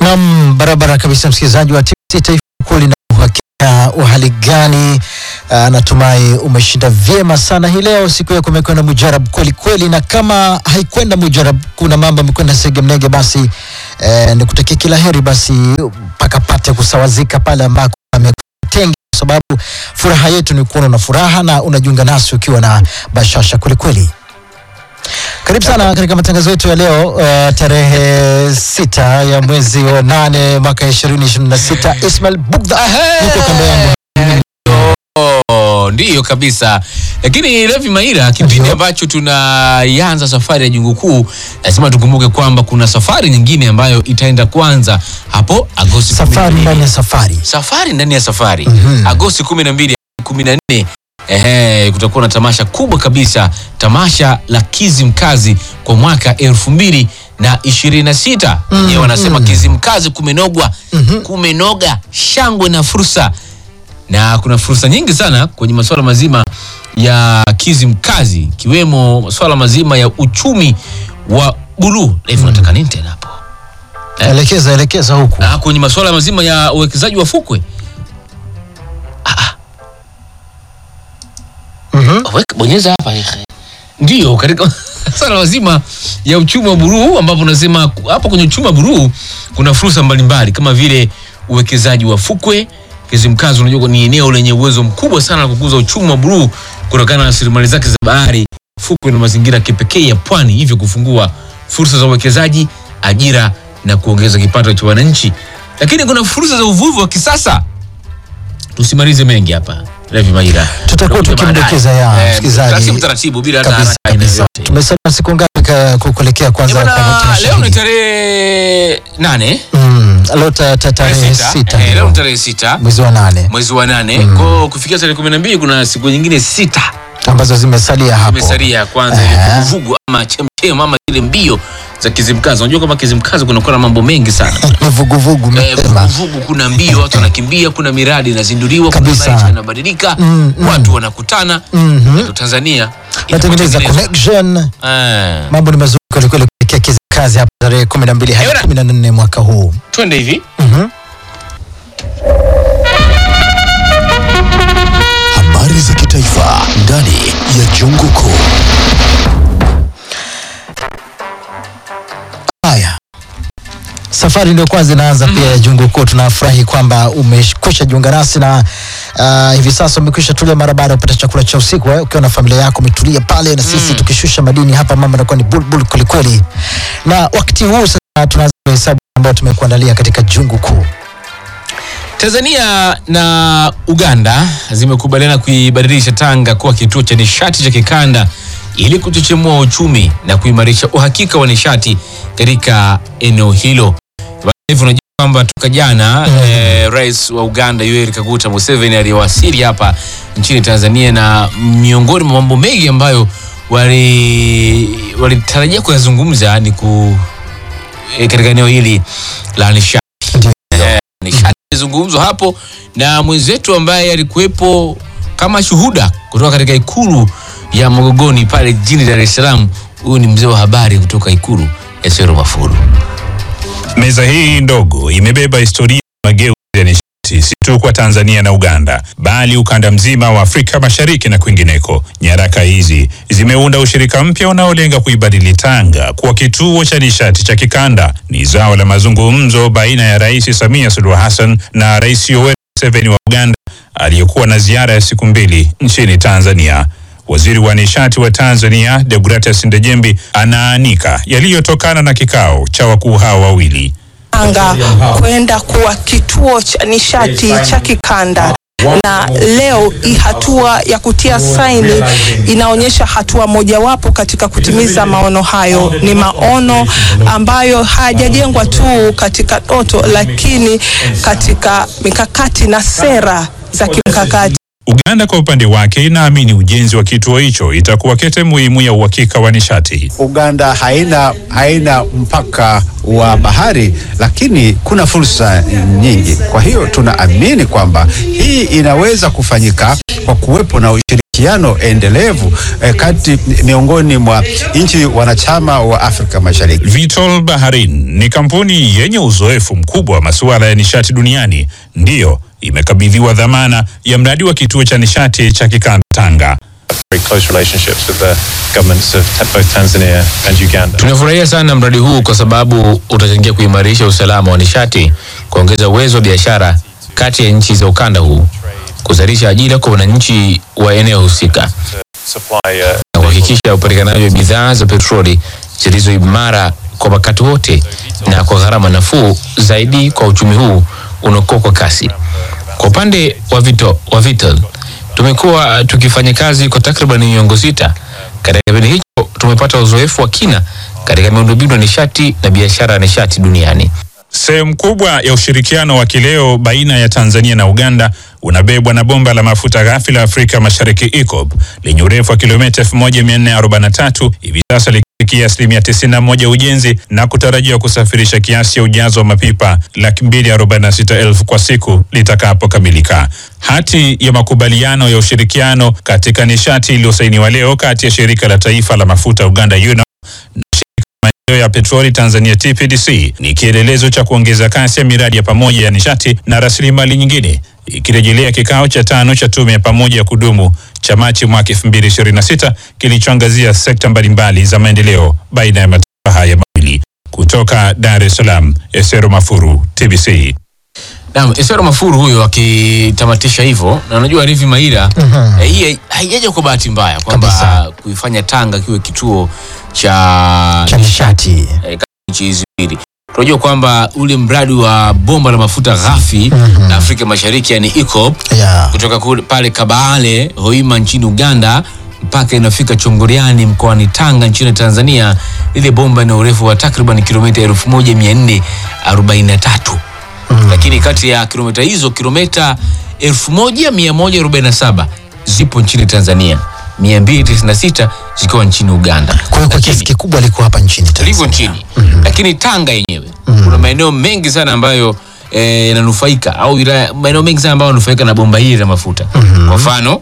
Nam, barabara kabisa, msikilizaji wa TBC Taifa kweli na uhakika, uhali gani? Ah, natumai umeshinda vyema sana hii leo. Siku yako imekwenda mujarab kweli kweli, na kama haikwenda mujarab, kuna mambo amekwenda segemnege, basi eh, nikutakia kila heri, basi mpaka pate kusawazika pale ambako ametenga, kwa sababu furaha yetu ni kuona una furaha na unajiunga nasi ukiwa na bashasha kweli kweli. Karibu sana katika matangazo yetu ya leo uh, tarehe sita ya mwezi wa nane mwaka ishirini ishirini na sita. Ismail Bugdha yuko kando yangu. Oh, ndiyo kabisa lakini Levi Maira, kipindi Ndio. ambacho tunaianza safari ya jungu kuu, lazima tukumbuke kwamba kuna safari nyingine ambayo itaenda kwanza hapo Agosti Safari 12. ndani ya safari. safari ndani ya safari Mhm. Agosti kumi na mbili kumi na nne ehe, kutakuwa na tamasha kubwa kabisa, tamasha la Kizimkazi kwa mwaka elfu mbili na ishirini na sita wenyewe wanasema Kizimkazi kumenogwa, kumenoga, shangwe na fursa na kuna fursa nyingi sana kwenye masuala mazima ya Kizimkazi ikiwemo masuala mazima ya uchumi wa buluu. Levi, unataka nini tena hapo? Elekeza elekeza huku. Ah, kwenye masuala mazima ya uwekezaji wa fukwe Mhm. Weka- bonyeza hapa ehe. Ndio, katika swala mazima ya uchumi wa buruu ambapo unasema ku- hapo kwenye uchumi wa buruu kuna fursa mbalimbali kama vile uwekezaji wa fukwe. Kizimkazi unajua ni eneo lenye uwezo mkubwa sana la kukuza uchumi wa buruu kutokana na rasilimali zake za bahari, fukwe na mazingira ya kipekee ya pwani, hivyo kufungua fursa za uwekezaji, ajira na kuongeza kipato cha wananchi. Lakini kuna fursa za uvuvi wa kisasa. Tusimalize mengi hapa, Levi Maira. Tutakuwa Tutakuja tukimdokeza baadaye. ya Eh, msikilizaji. taratibu taratibu bila hata Kabisa haraka aina kabisa. yoyote. Tumesalia siku ngapi ka- ku- kuelekea kwanza Eh, bwana, kwa tamasha leo ni hili? tarehe nane Mm, leo ta- ta- tarehe tarehe sita sita Eh, leo ndio. ni tarehe sita mwezi wa nane mwezi wa nane kwa kufikia tarehe kumi na mbili kuna siku nyingine sita ambazo zimesalia hapo. imesalia ya kwanza ile Eh. vuguvugu ama chemchem ama zile mbio za Kizimkazi. Unajua kama Kizimkazi kunakuwa na mambo mengi sana Ni vuguvugu Eh, mapema. vuguvugu, kuna mbio, watu wanakimbia, kuna miradi inazinduliwa, kuna Kabisa. maisha yanabadilika, Mm, mm. watu wanakutana. Mhm. Ndio Tanzania Natengeneza inapotengenezwa. connection. Eh, Mambo ni mazuri kweli kweli kuelekea Kizimkazi hapa tarehe 12 hadi Ewana. 14 mwaka huu. twende hivi Mhm. Habari za kitaifa ndani ya Jungu Kuu. Haya, safari ndio kwanza inaanza pia ya Jungu Kuu. Tunafurahi kwamba umekwisha jiunga nasi na uh, hivi sasa umekwisha tulia mara baada ya kupata chakula cha usiku eh, ukiwa na familia yako umetulia pale, na sisi tukishusha madini hapa, mambo yanakuwa ni bulbul kwelikweli. Na wakati huu sasa tunaanza hesabu ambayo tumekuandalia katika Jungu Kuu. Tanzania na Uganda zimekubaliana kuibadilisha Tanga kuwa kituo cha nishati cha kikanda ili kuchochemua uchumi na kuimarisha uhakika wa nishati katika eneo hilo. Hivyo unajua kwamba toka jana eh, rais wa Uganda Yoweri Kaguta Museveni aliyewasili hapa nchini Tanzania, na miongoni mwa mambo mengi ambayo wali- walitarajia kuyazungumza ni ku, eh, katika eneo hili la nishati nishati imezungumzwa hapo na mwenzetu ambaye alikuwepo kama shuhuda kutoka katika ikulu ya Magogoni pale jijini Dar es Salaam. Huyu ni mzee wa habari kutoka ikulu ya Sero Mafuru. Meza hii ndogo imebeba historia ya mageuzi ya nishati si tu kwa Tanzania na Uganda, bali ukanda mzima wa Afrika Mashariki na kwingineko. Nyaraka hizi zimeunda ushirika mpya unaolenga kuibadili Tanga kuwa kituo cha nishati cha kikanda. Ni zao la mazungumzo baina ya Rais Samia Suluhu Hassan na Rais Yoweri Museveni wa Uganda aliyekuwa na ziara ya siku mbili nchini Tanzania. Waziri wa nishati wa Tanzania Deogratias Ndejembi anaanika yaliyotokana na kikao cha wakuu hao wawili. Tanga kwenda kuwa kituo cha nishati cha kikanda na leo hii hatua ya kutia saini inaonyesha hatua mojawapo katika kutimiza maono hayo. Ni maono ambayo hayajajengwa tu katika ndoto, lakini katika mikakati na sera za kimkakati. Uganda kwa upande wake inaamini ujenzi wa kituo hicho itakuwa kete muhimu ya uhakika wa nishati. Uganda haina, haina mpaka wa bahari, lakini kuna fursa nyingi. Kwa hiyo tunaamini kwamba hii inaweza kufanyika kwa kuwepo na ushirikiano ushirikiano endelevu eh, kati miongoni mwa nchi wanachama wa Afrika Mashariki. Vitol Baharin ni kampuni yenye uzoefu mkubwa wa masuala ya nishati duniani, ndiyo imekabidhiwa dhamana ya mradi wa kituo cha nishati cha kikanda Tanga. very close relationships with the governments of ta- both Tanzania and Uganda. Tunafurahia sana mradi huu kwa sababu utachangia kuimarisha usalama wa nishati, kuongeza uwezo wa biashara kati ya nchi za ukanda huu, kuzalisha ajira kwa wananchi wa eneo husika Supply uh, na kuhakikisha upatikanaji wa bidhaa za petroli zilizo imara kwa wakati wote na kwa gharama nafuu zaidi kwa uchumi huu unaokua kwa kasi. Kwa upande wa Vito, wa Vital tumekuwa tukifanya kazi kwa takriban miongo sita. Katika kipindi hicho tumepata uzoefu wa kina katika miundombinu ya nishati na biashara ya nishati duniani. Sehemu kubwa ya ushirikiano wa kileo baina ya Tanzania na Uganda unabebwa na bomba la mafuta ghafi la Afrika Mashariki EACOP lenye urefu wa kilomita 1443 hivi sasa likifikia asilimia 91 ujenzi na kutarajiwa kusafirisha kiasi ya ujazo wa mapipa laki mbili arobaini na sita elfu kwa siku litakapokamilika. Hati ya makubaliano ya ushirikiano katika nishati iliyosainiwa leo kati ya shirika la taifa la mafuta Uganda UNOP maendeleo ya petroli Tanzania TPDC ni kielelezo cha kuongeza kasi ya miradi ya pamoja ya nishati na rasilimali nyingine, ikirejelea kikao cha tano cha tume ya pamoja ya kudumu cha Machi mwaka 2026 kilichoangazia sekta mbalimbali za maendeleo baina ya mataifa haya mawili. Kutoka Dar es Salaam, Esero Mafuru, TBC. Naam, Esero Mafuru huyo akitamatisha hivyo, na unajua Rivi Maira eh, hii haijaja kwa bahati mbaya kwamba Kabisa. kuifanya Tanga kiwe kituo cha cha nishati eh, kati ya nchi hizi mbili. Tunajua kwamba ule mradi wa bomba la mafuta ghafi la Afrika Mashariki yani EACOP ya kutoka kule pale Kabale Hoima nchini Uganda mpaka inafika Chongoriani mkoani Tanga nchini Tanzania. Lile bomba ina urefu wa takriban kilomita 1443 lakini kati ya kilomita hizo kilomita 1147 zipo nchini Tanzania, 296 zikiwa nchini Uganda. kwa hiyo kwa Lakini- kiasi kikubwa alikuwa hapa nchini liko Tanzania. nchini lakini Tanga yenyewe kuna maeneo mengi sana ambayo eh, yananufaika au wilaya- maeneo mengi sana ambayo yananufaika na bomba hili la mafuta. Kwa mfano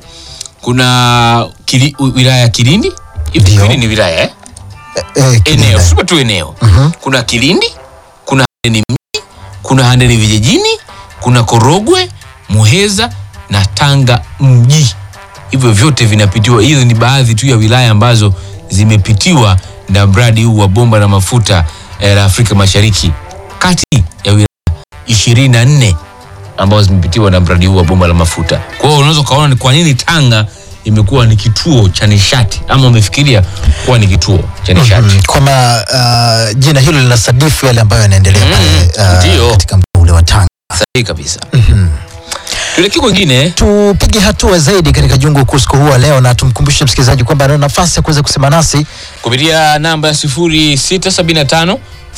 kuna kili, u- wilaya ya Kilindi hivi Ndio. Kilindi ni wilaya eh? Eh, eneo Kilindi. sio tu eneo kuna Kilindi kuna Handeni mji kuna Handeni vijijini kuna Korogwe Muheza na Tanga mji hivyo vyote vinapitiwa hizo ni baadhi tu ya wilaya ambazo zimepitiwa na mradi huu wa bomba la mafuta eh, la Afrika Mashariki kati ya wilaya ishirini na nne ambazo zimepitiwa na mradi huu wa bomba la mafuta kwa hiyo unaweza ukaona ni kwa nini Tanga imekuwa ni kituo cha nishati ama umefikiria kuwa ni kituo cha nishati Mm, kwamba uh, jina hilo linasadifu yale ambayo yanaendelea Mm, pale uh, ndio. katika mkoa ule wa Tanga. sahihi kabisa tuelekee kwengine Tupige hatua zaidi katika jungu kuu siku huu wa leo, na tumkumbushe msikilizaji kwamba ana nafasi ya kuweza kusema nasi kupitia namba ya 0675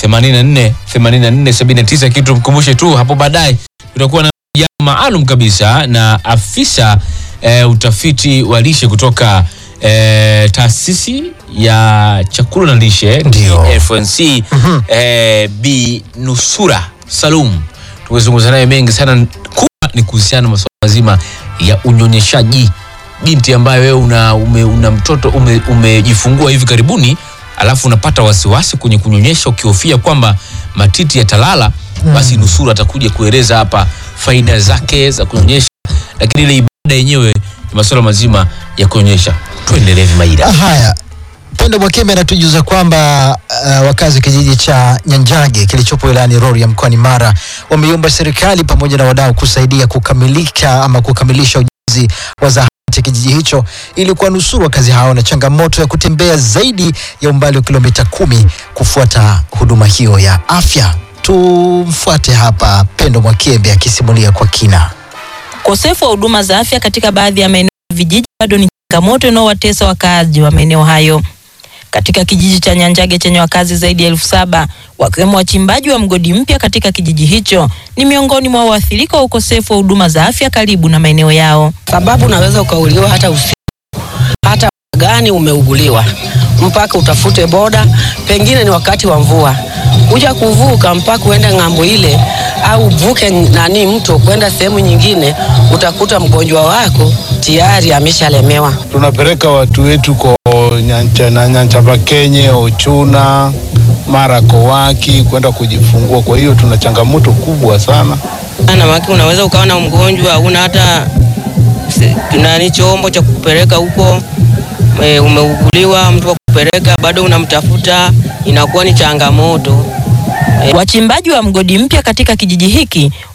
84 84 79 kitu tumkumbushe tu hapo baadaye tutakuwa na jambo maalum kabisa na afisa eh, utafiti wa lishe kutoka eh, taasisi ya chakula na lishe Ndio. FNC eh, Bi Nusura Salum tumezungumza naye mengi sana kubwa ni kuhusiana na masuala mazima ya unyonyeshaji binti ambaye wewe una, ume, una mtoto ume- umejifungua hivi karibuni alafu unapata wasiwasi kwenye kunyonyesha ukihofia kwamba matiti yatalala basi nusura atakuja kueleza hapa faida zake za kunyonyesha lakini ile ibada yenyewe ni masuala mazima ya kunyonyesha tuendelee vimaida haya. Pendo Mwakembe anatujuza kwamba uh, wakazi wa kijiji cha Nyanjage kilichopo wilayani Rorya mkoani Mara wameiomba serikali pamoja na wadau kusaidia kukamilika ama kukamilisha ujenzi wa zahanati ya kijiji hicho ili kuwanusuru wakazi hao na changamoto ya kutembea zaidi ya umbali wa kilomita kumi kufuata huduma hiyo ya afya. Tumfuate hapa Pendo Mwakembe akisimulia kwa kina. Ukosefu wa huduma za afya katika baadhi ya maeneo ya vijiji bado ni changamoto inayowatesa wakaazi wa maeneo hayo. Katika kijiji cha Nyanjage chenye wakazi zaidi ya elfu saba wakiwemo wachimbaji wa mgodi mpya katika kijiji hicho ni miongoni mwa waathirika wa ukosefu wa huduma za afya karibu na maeneo yao. sababu unaweza ukauliwa hata usiku, hata gani umeuguliwa, mpaka utafute boda, pengine ni wakati wa mvua, kuja kuvuka mpaka uende ng'ambo ile au uvuke nani mto kwenda sehemu nyingine, utakuta mgonjwa wako tayari ameshalemewa. tunapeleka watu wetu ko nyancha, na Nyanchabakenye, Ochuna, mara Kowaki kwenda kujifungua. Kwa hiyo tuna changamoto kubwa sana. Na maki unaweza ukawa na mgonjwa una hata se- nani chombo cha kupeleka huko e, umeuguliwa mtu wa kupeleka bado unamtafuta, inakuwa ni changamoto. Wachimbaji wa mgodi mpya katika kijiji hiki